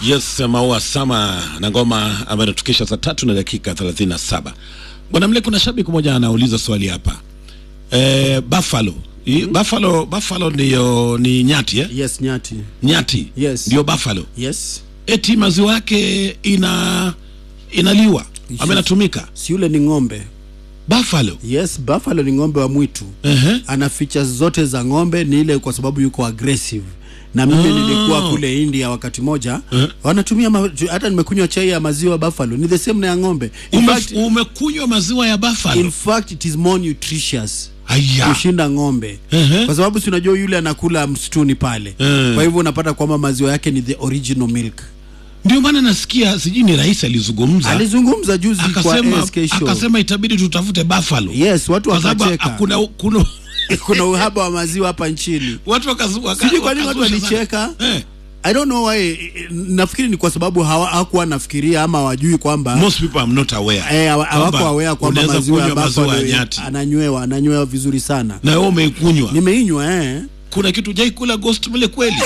Yes, Maua Sama na ngoma ambayo inatukisha saa tatu na dakika 37. Bwana Mle, kuna shabiki mmoja anauliza swali hapa e, Buffalo I, Buffalo Buffalo ndiyo ni nyati eh? Yes, nyati. Nyati Yes. ndio Buffalo, Yes. eti maziwa yake ina inaliwa Yes. ama inatumika Si yule ni ng'ombe. Buffalo. Yes, buffalo ni ng'ombe wa mwitu. Ehe. Ana features zote za ng'ombe, ni ile kwa sababu yuko aggressive. Na mimi nilikuwa kule India wakati moja wanatumia ma, hata nimekunywa chai ya maziwa buffalo ni the same na ya ng'ombe. In Ume, fact, umekunywa maziwa ya Buffalo? in fact it is more nutritious Aya. kushinda ng'ombe Ehe. kwa sababu si unajua yule anakula msituni pale Eh. kwa hivyo unapata kwamba maziwa yake ni the original milk Ndio maana nasikia sijui ni rais alizungumza alizungumza juzi akasema, kwa ASK show akasema itabidi tutafute Buffalo yes watu kwa sababu wakacheka hakuna kuna kuna uhaba wa maziwa hapa nchini watu wakazu, waka, sijui kwa nini watu wakazusha sana. walicheka Eh, I don't know why nafikiri ni kwa sababu hawa- hawakuwa nafikiria ama wajui kwamba most people are not aware eh, hawa- hawako kwamba aware kwamba unaweza maziwa ya kunywa maziwa ya buffalo nyati ananywewa ananywewa vizuri sana na wewe umeikunywa nimeinywa eh kuna kitu jai kula ghost mle kweli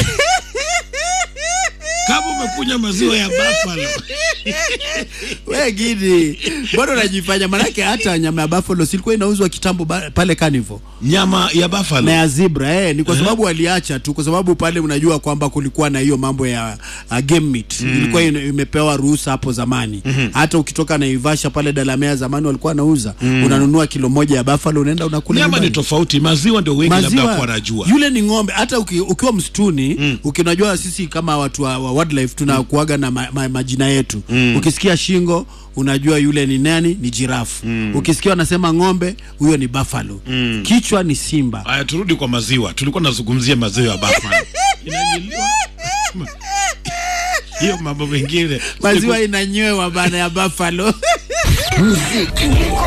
kama umekunywa maziwa ya buffalo we gidi bado unajifanya manake hata nyama ya buffalo silikuwa inauzwa kitambo ba- pale carnival nyama ya buffalo na ya zebra eh, ni kwa sababu waliacha tu kwa sababu pale unajua kwamba kulikuwa na hiyo mambo ya uh, game meat ilikuwa ina- imepewa ruhusa hapo zamani hata ukitoka Naivasha pale Dalamea zamani walikuwa wanauza unanunua kilo moja ya buffalo unaenda unakula nyama ni nyumbani. tofauti maziwa ndio wengi labda kwa wanajua yule ni ng'ombe hata uki, ukiwa msituni mm. ukinajua sisi kama watu wa, wa wildlife tunakuaga na ma, ma, majina yetu mm. ukisikia shingo unajua yule ni nani ni jirafu mm. ukisikia wanasema ng'ombe huyo ni buffalo mm. kichwa ni simba haya turudi kwa maziwa tulikuwa tunazungumzia maziwa ya buffalo Inanyiliwa. hiyo mambo mengine maziwa inanywewa bana ya buffalo